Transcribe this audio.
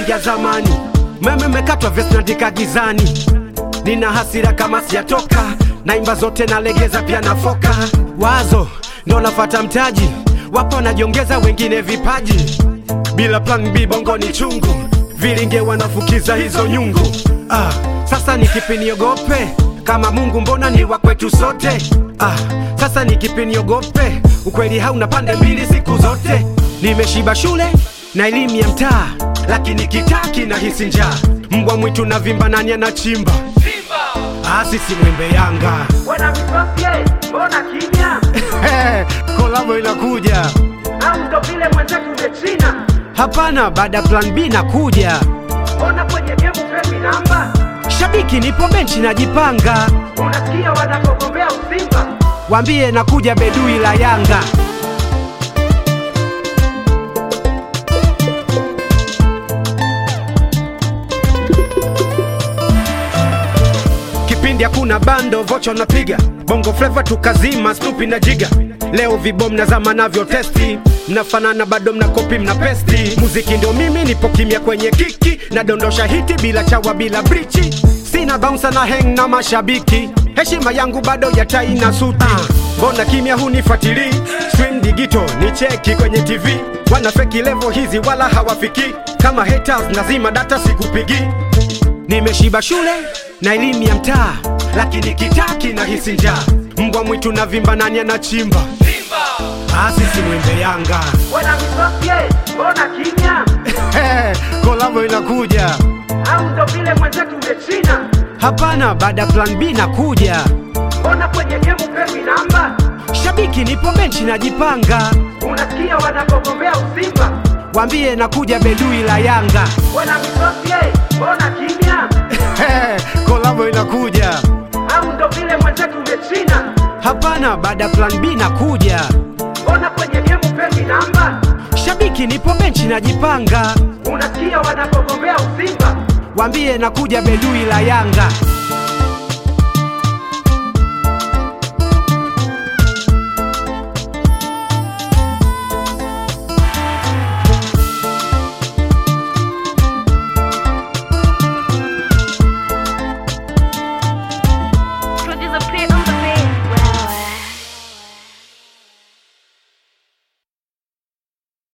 naingia zamani, meme mekatwa vesi naandika gizani, nina hasira kama sijatoka, naimba zote nalegeza pia nafoka, wazo ndo nafata mtaji, wapo wanajiongeza wengine vipaji, bila plan B bongo ni chungu, vilinge wanafukiza hizo nyungu. Ah, sasa ni kipi niogope kama Mungu mbona ni wa kwetu sote? Ah, sasa ni kipi niogope? Ukweli hauna pande mbili siku zote. Nimeshiba shule na elimu ya mtaa, lakini kitaa kinahisi njaa. Mbwa mwitu na vimba, nani anachimba? Ah, sisi mwembe Yanga Wana misosie, mbona kimya? kolabo inakuja. Au ndo vile mwenzetu umechina? Hapana, baada ya plan B nakuja. Mbona kwenye gemu pepi namba? Shabiki nipo benchi najipanga, Unasikia wanakogombea usimba? wambie nakuja bedui la Yanga. Kipindi hakuna bando, vocho napiga bongo flava tukazima, Snoopy na Jiga. Leo vibom na zama navyo testi, mnafanana bado mna kopi mna pesti. Muziki ndio mimi, nipo kimya kwenye kiki, nadondosha hiti bila chawa bila brichi, sina bounce na hang na mashabiki, heshima yangu bado ya tai na suti. Mbona kimya hunifuatili? Stream digital ni cheki kwenye TV, wana feki level hizi wala hawafiki. Kama haters nazima data sikupigi Nimeshiba shule na elimu ya mtaa, lakini kitaa kinahisi njaa. Mbwa mwitu na vimba, nani anachimba? Ah, sisi mwembe Yanga. Wana misosie, mbona kimya? kolabo inakuja. Au ndo vile mwenzetu umechina? Hapana, baada ya plan B nakuja. Mbona kwenye gemu pepi namba? Shabiki nipo benchi najipanga, Unasikia wanakogombea usimba? wambie nakuja bedui la Yanga. Wana misosie, mbona kimya? kolabo inakuja. Au ndo vile mwenzetu umechina? Hapana, baada ya plan B nakuja. Mbona kwenye gemu pepi namba? Shabiki nipo benchi najipanga, Unasikia wanakogombea usimba? wambie nakuja bedui la Yanga.